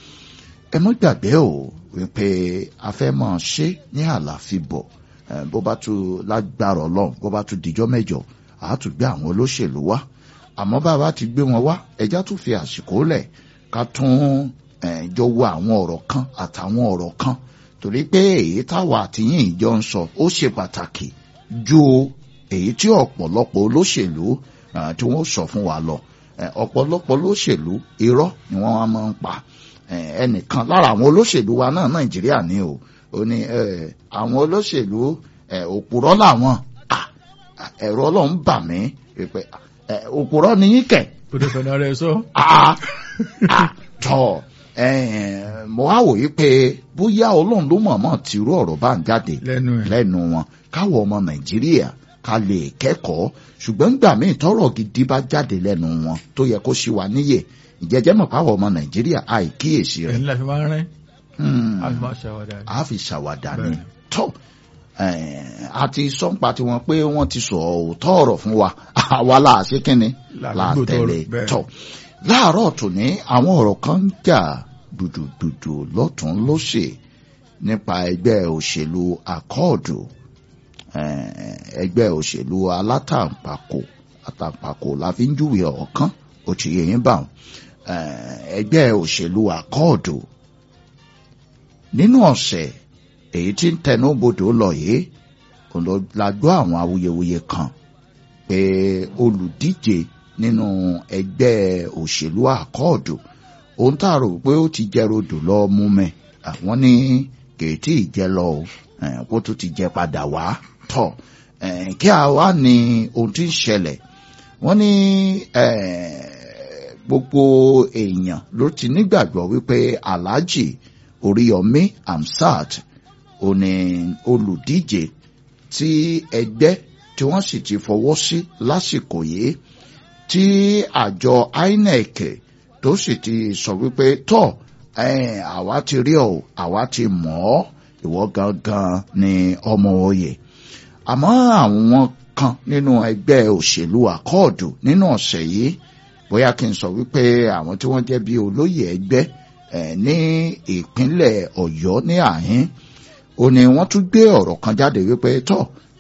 ẹ mọ́ gbàgbé o wípé a fẹ́ máa ṣe ní àlàfíbọ̀ ẹ, bó bá tún lágbára Ọlọ́run bó bá tún dijọ́ mẹ́jọ àá tún gbé àwọn olóṣèlú wá àmọ́ bá a bá ti gbé wọn wá ẹjá tún fi àsìkò lẹ̀ ká tún eh, jọ wo àwọn ọ̀rọ̀ kan àtàwọn ọ̀rọ̀ kan torí pé èyí táwa àtìyìn ìjọ ń sọ ó ṣe pàtàkì ju èyí tí ọ̀pọ̀lọpọ̀ olóṣèlú eh, tí wọ́n sọ fún wa lọ Eh, ọ̀pọ̀lọpọ̀ olóṣèlú irọ́ ni wọ́n wá máa ń pa Eh, ẹnìkan lára àwọn olóṣèlú wa náà Nàìjíríà ni o ó ní eh, àwọn olóṣèlú eh, òpùrọ́ làwọn Ah, ah, ẹ̀rọ Ọlọ́run bà mí pé eh, òpùrọ́ ni yín kẹ̀ kò tó sọ̀nà rẹ̀ sọ. Ah, ah, tọ eh, mo wá wòye pé bóyá ọlọ́run ló mọ̀ọ́mọ̀ tìrú ọ̀rọ̀ bá ń jáde lẹ́nu ẹ̀ lẹ́nu wọn káwọ ọmọ nàìjíríà ká lè kẹ́kọ̀ọ́ ṣùgbọ́n nígbà míì tọ́rọ̀ gidi bá jáde lẹ́nu wọn tó yẹ kó ṣì wà níyè ìjẹ́jẹ́ mọ̀ káwọ ọmọ nàìjíríà àìkíyèsí rẹ̀ ẹ̀yìn la fi máa ń rẹ́ Hmm, a fi máa ṣàwádà rẹ̀. a fi ṣàwàdà ni Bẹ́ẹ̀. tọ́ eh, àti sọ́npa tiwọn pé wọ́n ti sọ òótọ́ ọ̀rọ̀ fún wa àwa là á ṣe kínni là á Làdúgbò tẹ̀lé tọrọ, bẹ́ẹ̀. tọ́ láàárọ̀ tòní àwọn ọ̀rọ̀ kan ń jà dùdùdùdù lọ́tún lósì nípa ẹgbẹ́ òṣèlú akọ́ọ̀dù eh, ẹgbẹ́ òṣèlú alátàǹpàkò àtàǹpàkò la fi ń júwe ọ̀kan ó ti yẹ yín bá wọn Eh, ẹgbẹ́ òṣèlú akọ́ọ̀dù nínú ọ̀sẹ̀ èyí tí ń tẹnu bodò lọ yìí kò lọ la gbọ́ àwọn awuyewuye kan pé olùdíje nínú ẹgbẹ́ òṣèlú àkọọdù ohun tá a rò pé ó ti jẹ rodò lọ mú mẹ àwọn ní kèétí ìjẹ lọ o eh, kó tó ti jẹ padà wá tọ eh, kí a wá ní ohun tí ń ṣẹlẹ̀ wọ́n ní eh, gbogbo èèyàn ló ti nígbàgbọ́ wípé alhaji oríyọmí amsat ó ní olùdíje tí ẹgbẹ́ tí wọ́n sì ti fọwọ́ sí lásìkò yìí tí àjọ inec tó sì ti sọ wípé tọ́ eh, àwa ti rí ọ àwa ti mọ̀ ọ́ ìwọ gangan ni ọmọ oyè àmọ́ àwọn kan nínú ẹgbẹ́ òṣèlú àkọọ̀dù nínú ọ̀sẹ̀ yìí bóyá kí n sọ wípé àwọn tí wọ́n jẹ́ bí olóyè ẹgbẹ́ ní ìpínlẹ̀ Ọ̀yọ́ ní àhín ó ní wọ́n tún gbé ọ̀rọ̀ kan jáde wípé tọ́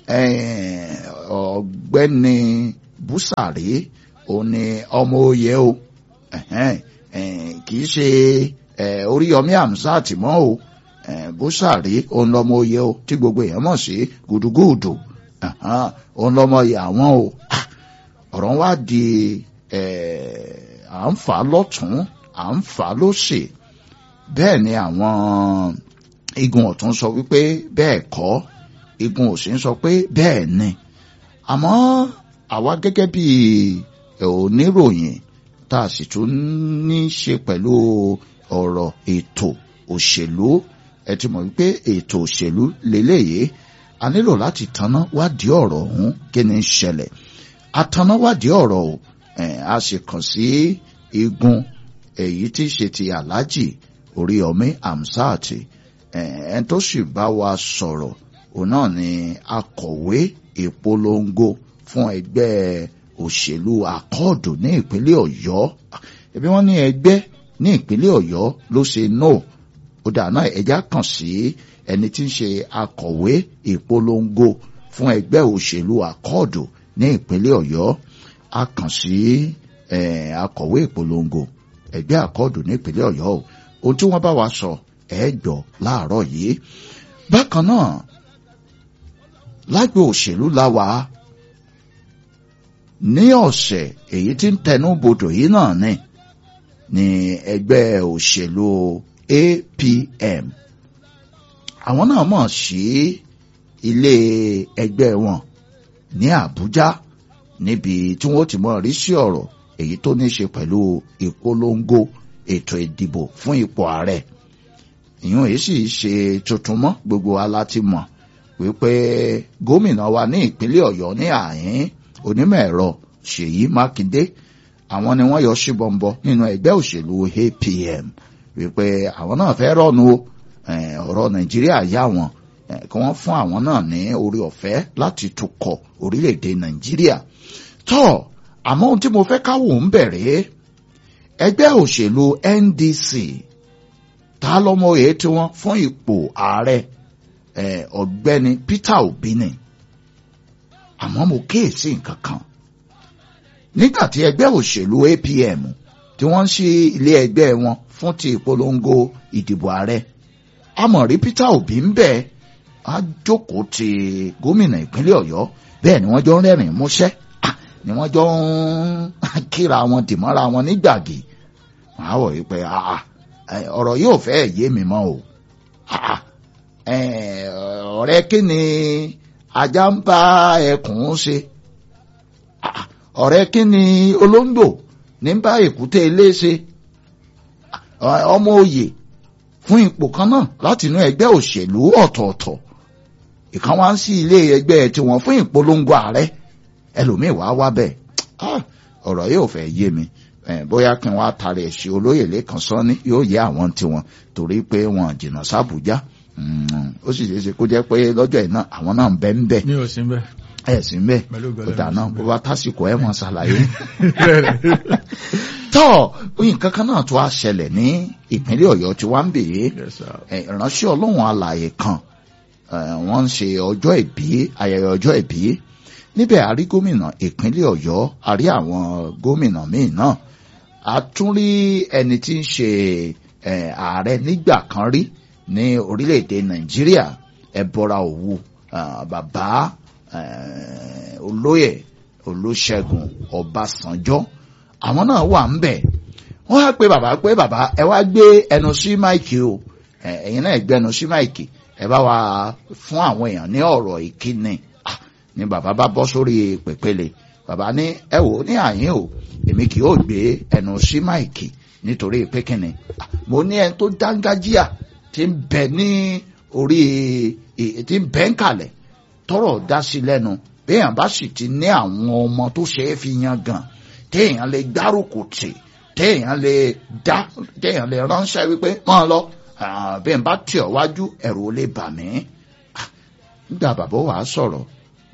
ọ̀gbẹ́ni Búsàrí ó ní ọmọ oyè o kì í ṣe Oríyọmí Hamzat mọ́ o Búsàrí òun lọmọ oyè o tí gbogbo èèyàn mọ̀ sí gùdùgùdù òun lọmọ oyè àwọn o ọ̀rọ̀ wá di à ń fà á lọ́tún à ń fà á lósì bẹ́ẹ̀ ni àwọn igun ọ̀tún sọ wípé bẹ́ẹ̀ kọ́ igun òsì ń sọ pé bẹ́ẹ̀ ni àmọ́ àwa gẹ́gẹ́ bí oníròyìn tá a sì tún ní ṣe pẹ̀lú ọ̀rọ̀ ètò òṣèlú ẹ ti mọ̀ wípé ètò òṣèlú lélẹ́yìí a nílò láti tanná wádìí ọ̀rọ̀ ọ̀hún kí ni ṣẹlẹ̀ ataná wádìí ọ̀rọ̀ o a sì kàn sí igun èyí tí í ṣe ti Alhaji Oríyọmí Hamzat ẹn tó sì bá wa sọ̀rọ̀ òun náà ni akọ̀wé ìpolongo fún ẹgbẹ́ òṣèlú akọ́ọ̀dù ní ìpínlẹ̀ Ọ̀yọ́ ẹbí wọ́n ní ẹgbẹ́ ní ìpínlẹ̀ Ọ̀yọ́ ló ṣe no ó dà náà ẹjá kàn sí ẹni tí ń ṣe akọ̀wé ìpolongo fún ẹgbẹ́ òṣèlú akọ́ọ̀dù ní ìpínlẹ̀ Ọ̀yọ́ a kàn sí akọ̀wé ìpolongo ẹgbẹ́ akọ́ọ̀dù ní ìpínlẹ̀ Ọ̀yọ́ o ohun tí wọ́n bá wa sọ ẹ gbọ́ láàárọ̀ yìí bákan náà lágbo òṣèlú la wà ní ọ̀sẹ̀ èyí tí ń tẹnu bodò yìí náà ni ní ẹgbẹ́ òṣèlú APM àwọn náà mọ̀ sí ilé ẹgbẹ́ wọn ní Àbújá níbi tí wọ́n ti mọ̀ rí sí ọ̀rọ̀ èyí tó ní ṣe pẹ̀lú ìpolongo ètò ìdìbò fún ipò ààrẹ ìyún èyí sì ṣe tuntun mọ́ gbogbo wa láti mọ̀ wípé gómìnà wa ní ìpínlẹ̀ Ọ̀yọ́ ní àhín onímọ̀ ẹ̀rọ Ṣèyí Mákindé àwọn ni wọ́n yọ síbọnbọ nínú ẹgbẹ́ òṣèlú APM wípé àwọn náà fẹ́ rọ́nu ọ̀rọ̀ Nàìjíríà yá wọn kí wọ́n fún àwọn náà ní orí ọ̀fẹ́ láti tukọ̀ orílẹ̀-èdè Nàìjíríà tọ́ àmọ́ ohun tí mo fẹ́ káwò ń bẹ̀rẹ̀ ẹgbẹ́ òṣèlú NDC ta lọ́mọ èyí tí wọ́n fún ipò ààrẹ ọ̀gbẹ́ni Peter Obi ni àmọ́ mo kíyèsí nǹkan kan nígbà tí ẹgbẹ́ òṣèlú APM tí wọ́n ń ṣí ilé ẹgbẹ́ wọn fún ti ìpolongo ìdìbò ààrẹ amọ̀rí Peter Obi ń bẹ̀ á jókòó ti gómìnà ìpínlẹ̀ Ọ̀yọ́ bẹ́ẹ̀ ni wọ́n jọ ń rẹ́rìn músẹ́ ni wọ́n jọ ń kíra wọn dìmọ́ra wọn nígbàgì wọ́n á wọ̀ yí pé ọ̀rọ̀ yóò fẹ́ yé mi mọ́ o ọ̀rẹ́ kí ni ajá ń bá ẹkùn ṣe ọ̀rẹ́ kí ni olóńgbò ní bá èkúté ilé ṣe ọmọ òye fún ipò kan náà láti inú ẹgbẹ́ òṣèlú ọ̀tọ̀ọ̀tọ̀ ìkan wá ń sí ilé ẹgbẹ́ tiwọn fún ìpolongo ààrẹ ẹlòmíì wá wá bẹ́ẹ̀ ọ̀rọ̀ yóò fẹ́ yé mi bóyá kí n wá tari ẹ̀sìn olóyè lẹ́kan sọ́ni yóò yé àwọn tiwọn torí pé wọn jìnnà sábùjá ó sì ṣeé ṣe kó jẹ́ pé lọ́jọ́ iná àwọn náà ń bẹ ń bẹ ní òsín bẹ́ẹ̀. ẹ̀ sí ń bẹ Pẹ̀lú ògo kò dáná Ọlọ́run, bó bá tásìkò ẹ̀ wọ́n ṣàlàyé. tọ́ nǹkan kan náà tó a ṣẹlẹ̀ ní ìpínlẹ̀ ọ̀yọ́ tí wọ́n ń bèèrè Yes, sir. ẹ̀, ìránṣẹ́ ọlọ́run alààyè kan ẹ̀, wọ́n ń ṣe ọjọ́ ìbí ayẹyẹ ọjọ́ ìbí níbẹ̀ a rí gómìnà ìpínlẹ̀ ọ̀yọ́ a rí àwọn gómìnà míì náà a tún rí ẹni tí ń ṣe ẹ̀, ààrẹ nígbà kan rí ní orílẹ̀-èdè nàìjíríà ẹ̀bọra òwu ah, bàbá eh, olóyè olóṣègùn ọbásanjọ́ àwọn náà wà ń bẹ̀ wọ́n á pe bàbá pé bàbá ẹ wá gbé ẹnu sí máìkì o ẹ, ẹ̀yin náà gbẹnu sí máìkì ẹ bá wa fún àwọn èèyàn ní ọ̀rọ̀ ìkíni Ah, ni bàbá bá bọ́ sórí pèpele bàbá ní ẹ wò ó ní àyín o èmi kì yóò gbé ẹnu sí máìkì nítorí pé kíni Ah, mo ní ẹni tó dángájíà tí ń bẹ ní orí ì- tí ń bẹ ń kalẹ̀ tọrọ dá sí lẹ́nu béèyàn bá sì ti ní àwọn ọmọ tó ṣe é fi yan gan téèyàn lè gbárùkù tì téèyàn lè dá téèyàn lè ránṣẹ́ wípé máa lọ ah, béèyàn bá tì ọ́ wájú ẹ̀rù ó lè bà mí. Ah, nígbà bàbá wàá sọ̀rọ̀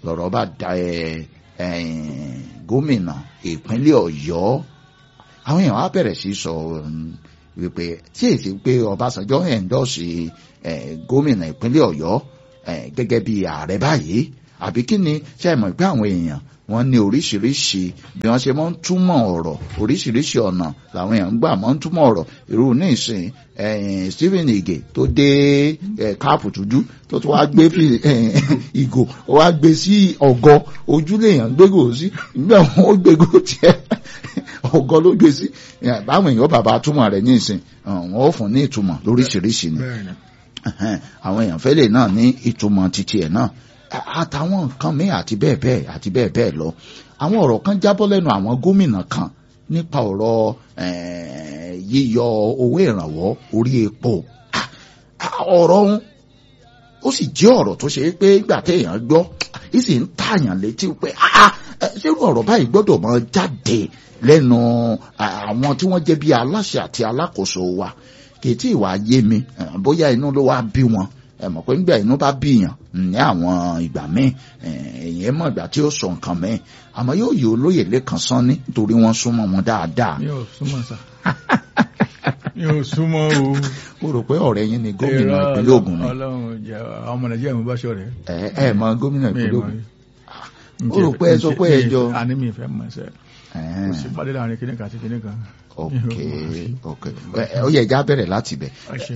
lọ̀rọ̀ bá da ẹ gómìnà ìpínlẹ̀ Ọ̀yọ́ àwọn èèyàn á bẹ̀rẹ̀ sí sọ wípé tí èsì pé Ọbásanjọ́ ẹ̀ńdọ́sì gómìnà ìpínlẹ̀ Ọ̀yọ́ gẹ́gẹ́ bí ààrẹ báyìí àbí kí ni ṣe é mọ̀ pé àwọn èèyàn wọ́n ní oríṣiríṣi bí wọ́n ṣe máa ń túmọ̀ ọ̀rọ̀ oríṣiríṣi ọ̀nà làwọn èèyàn ń gbà máa ń túmọ̀ ọ̀rọ̀ irú ní ìsìn Stephen Ige tó dé káàpù tújú tó tún wáá gbé ìgò ó wáá gbé sí ọ̀gọ́ ojúlé èèyàn gbégò sí nígbà wọn ó gbégò tiẹ̀ ọ̀gọ́ ló gbé sí báwọn èèyàn bàbá túmọ̀ rẹ̀ ní ìsìn wọn ó fún ní ìtumọ̀ lóríṣiríṣi ni àwọn èèyàn fẹ́lẹ̀ náà ní ìtumọ̀ títí ẹ̀ náà àtàwọn nǹkan míì àti bẹ́ẹ̀ bẹ́ẹ̀ àti bẹ́ẹ̀ bẹ́ẹ̀ lọ àwọn ọ̀rọ̀ kan jábọ́ lẹ́nu àwọn gómìnà kan nípa ọ̀rọ̀ yíyọ owó ìrànwọ́ orí epo ọ̀rọ̀ ọ̀hún ó sì jẹ́ ọ̀rọ̀ tó ṣe é pé ìgbà téèyàn gbọ́ ó sì ń tààyàn létí pé ṣérú ọ̀rọ̀ báyìí gbọ́dọ̀ máa jáde lẹ́nu àwọn tí wọ́n jẹ́ bí aláṣẹ àti alákòóso wa kì í tí ì wá yé mi bóyá inú ló wá bí wọn ẹ mọ̀ pé nígbà inú bá bíyàn ní àwọn ìgbà míì èyàn mọ̀ ìgbà tí ó sọ nǹkan míì àmọ́ yóò yí olóyè lẹ́kan sán ní nítorí wọ́n súnmọ́ wọn dáadáa. mi ò súnmọ́ sá mi ò súnmọ́ o. mo rò pé ọ̀rẹ́ yín ni gómìnà ìpínlẹ̀ Ògùn ni. Ọlọ́run jẹ́ àwọn ọmọ Nàìjíríà mo bá ṣọ̀rẹ́. ẹ ẹ mọ gómìnà ìpínlẹ̀ Ògùn. ó rò pé ẹ sọ pé ẹ jọ. àní mi ìfẹ́ mọ̀ ṣe kò sí pàdé láàrin kíní kan àti kíní kan. ok ok ó yẹ ẹja bẹ̀rẹ̀ láti bẹ̀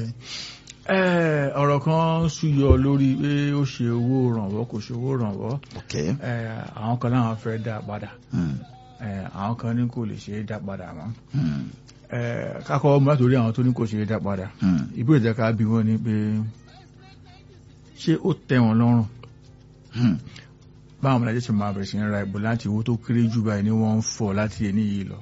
ọ̀rọ̀ kan súyọ lórí pé ó ṣe owó rànwọ́ kò ṣe owó rànwọ́ àwọn kan láwọn fẹ́ dá padà àwọn kan ní kò lè ṣe é dá padà mọ́ kákọ́ ọmọ látòrí àwọn tó ní kò ṣe é dá padà ìbéèrè jẹ́ ká bí wọ́n ní pé ṣé ó tẹ́ wọn lọ́rùn báwọn ọmọdé ṣe máa bẹ̀rẹ̀ sí ń ra ìbò láti owó tó kéré jù báyìí ní wọ́n ń fọ̀ láti ẹni yìí lọ.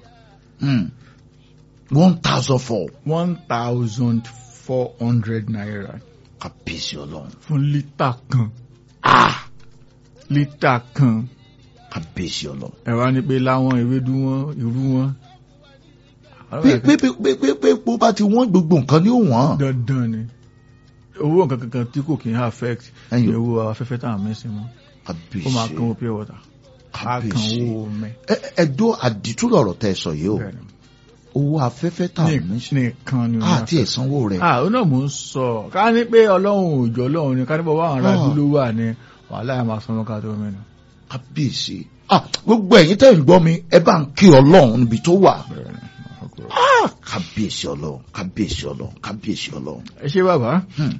one thousand four. one thousand four hundred naira. kàbíyèsí ọlọ́run. fún lítà kan. ah lítà kan. kàbíyèsí ọlọ́run. ẹ wá ní pé láwọn ewédú wọn irú wọn. pé pé pé pé pé bó bá ti wọ́n gbogbo nǹkan ni ó wọ́n. dandan ni owó nǹkan kankan tí kò kí ń affect Ẹ̀yin. ní owó afẹ́fẹ́ tá à ń mẹ́sìn mọ́ ó máa kan kàbíyèsí owó pure water á kan kàbíyèsí. owó mẹ́. ẹ ẹdó àdìtú lọ̀rọ̀ tẹ́ sọ yìí o Bẹ́ẹ̀ni. owó afẹ́fẹ́ tà Ní- ní nìkan ni àti ẹ̀sánwó rẹ̀. ah ó náà mò ń sọ ká ní pé ọlọ́run òjò ọlọ́run ni ká ní bọ́ wà ara Ah. ìlú ló wà ní wàhálà yà máa sanwó ká tó mẹ́nu. kábíyèsí ah gbogbo ẹ̀yin tẹ́ ń gbọ́ mi ẹ bá ń kí ọlọ́run níbi tó wà. Bẹ́ẹ̀ni. ah kábíyèsí ọlọ́run kábíyèsí ọlọ́run kábíyèsí ọlọ́run. ẹ ṣe bàbá Hmm,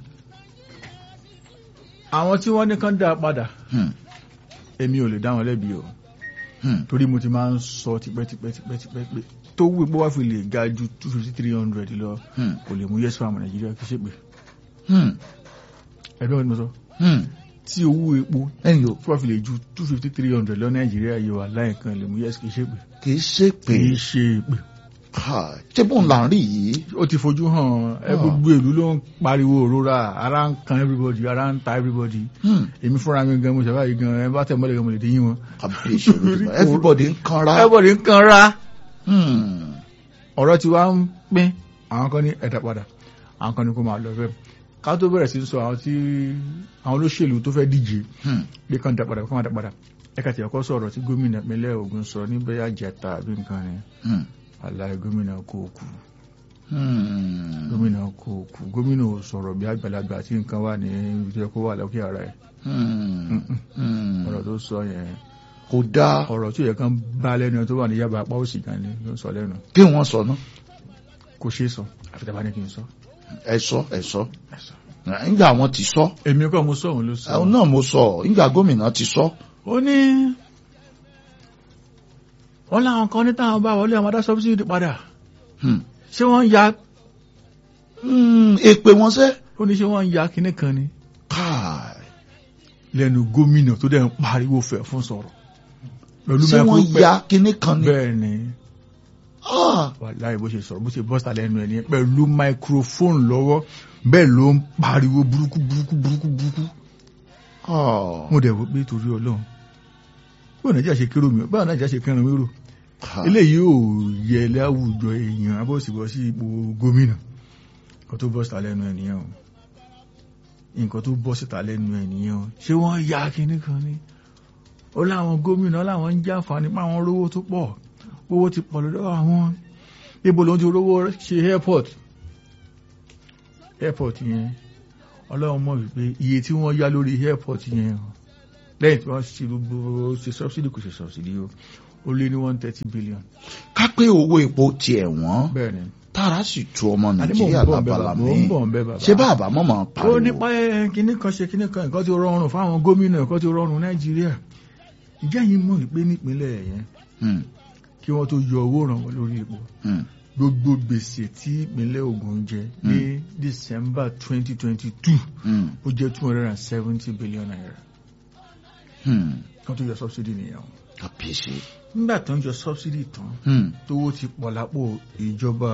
àwọn tí wọ́n ní kán dá padà hmm, èmi ò lè dá wọn lẹ́bi o hmm. torí mo ti máa ń sọ tipẹ́tipẹ́tipẹ́tipẹ́ pé tó wù pé wá fi lè ga ju two fifty three hundred lọ Hmm, kò lè mú yes fáwọn nàìjíríà kí ṣe pé hmm, ẹgbẹ́ wọn ni mo sọ hmm. tí owó epo ẹ̀yin o tó wá fi lè ju two fifty three hundred lọ nàìjíríà yìí wà láìkan lè mú yes kí ṣe pé kì í ṣe pé kì í ṣe pé ah, ṣé bóun là ń rí yìí. ó ti fojú hàn ẹ Ah. gbogbo ìlú ló ń pariwo òrora ara ń kan everybody ara ń ta everybody Hmm, èmi fúnra mi gan mo ṣe báyìí gan ẹ bá tẹ̀ mọ́lẹ̀ gan mo lè dín yín wọn. kábíyèsí olódùmarè everybody ń kanra. everybody ń kan ra Hmm, ọ̀rọ̀ tí wá ń pín àwọn kan ní ẹ̀dá padà àwọn kan ní kó máa lọ bẹ́ẹ̀ ká tó bẹ̀rẹ̀ sí sọ àwọn tí àwọn olóṣèlú tó fẹ́ díje hmm, pé kán dá padà kán máa dá padà ẹ̀ka tí ọkọ̀ sọ̀rọ̀ tí gómìnà ìpínlẹ̀ Ògùn sọ níbẹ̀ àjẹta àbí nǹkan ni hmm, aláì gómìnà kò kú hmm, gómìnà kò kú gómìnà ò sọ̀rọ̀ bí àgbàlagbà tí nǹkan wà ní ibi tó yẹ kó wà lókè ara ẹ̀ hmm, hmm. ọ̀rọ̀ tó sọ yẹn kò dáa ọ̀rọ̀ tí ó yẹ kán bá lẹ́nu tó wà ní yaba apá òsì kan ni ló ń sọ lẹ́nu kí wọ́n sọ náà kò ṣeé sọ àfi tàbá ní kí n sọ. ẹ sọ ẹ sọ nígbà wọn ti sọ èmi kọ́ mo sọ òun ló sọ. àwọn náà mo sọ nígbà gómìnà ti sọ. ó ní wọ́n láwọn kan ní táwọn bá wọlé àwọn adá sọ́bísìdì padà Hmm. ṣé wọ́n ń ya Hmm, èpè wọn sẹ. ó ní ṣé wọ́n ń ya kinní kan ni káì lẹ́nu gómìnà tó dẹ̀ ń pariwo fẹ̀ fún sọ̀rọ̀ pẹ̀lú ṣé wọ́n micro- ya kinní kan ni. bẹ́ẹ̀ ni Ah, wàláì bó ṣe sọ̀rọ̀ bó ṣe bọ́sà lẹ́nu ẹ̀ ní pẹ̀lú microphone lọ́wọ́ bẹ́ẹ̀ ló ń pariwo burúkú burúkú burúkú burúkú ah, mo dẹ̀ wò pé torí ọlọ́run báwo nàìjíríà ṣe kérò mi báwo nàìjíríà ṣe kẹrin wérò ah. eléyìí ò yẹ láwùjọ èèyàn abọ́sibọ́ sí ipò gómìnà nǹkan tó bọ́ síta lẹ́nu ẹ̀ nìyẹn o nǹkan tó bọ́ síta lẹ́nu ẹ̀ nìyẹn o ṣé wọ́n ya kinní kan ní ó láwọn gómìnà láwọn ń jàǹfààní pa àwọn rówó tó pọ̀ owó ti pọ̀ lọ́dọ̀ àwọn ibo ló ń ti rówó ṣe airport airport yẹn ọlọ́run mọ̀ wípé iye tí wọ́n yá lórí airport yẹn lẹ́yìn tí wọ́n ṣe gbogbo ṣe subsidy kò ṣe subsidy o ó lé ní one thirty billion. ká pé owó epo tiẹ̀ wọ́n bẹ́ẹ̀ ni tára sì tu ọmọ àní mò ń nàìjíríà bọ̀ ń bẹ́ lábala bàbá mò ń mi bọ̀ ń bẹ́ bàbá. ṣé bàbá mọ̀mọ́ ó pariwo nípa ẹ kíní kan ṣe kíní kan nǹkan tí ó rọrùn fáwọn gómìnà nǹkan tí ó rọrùn nàìjíríà ìjẹ́ yìí mọ̀ wípé nípínlẹ̀ yẹn Hmm, kí wọ́n tó yọ owó ìrànwọ́ lórí epo hmm, gbogbo gbèsè tí ìpínlẹ̀ Ògùn jẹ ní December twenty twenty two hmm, ó jẹ́ two hundred and seventy billion naira hmm. kan tó yọ subsidy nìyẹn o kàbíyèsí nígbà tó ń yọ subsidy tán Hmm. tówó ti pọ̀ lápò ìjọba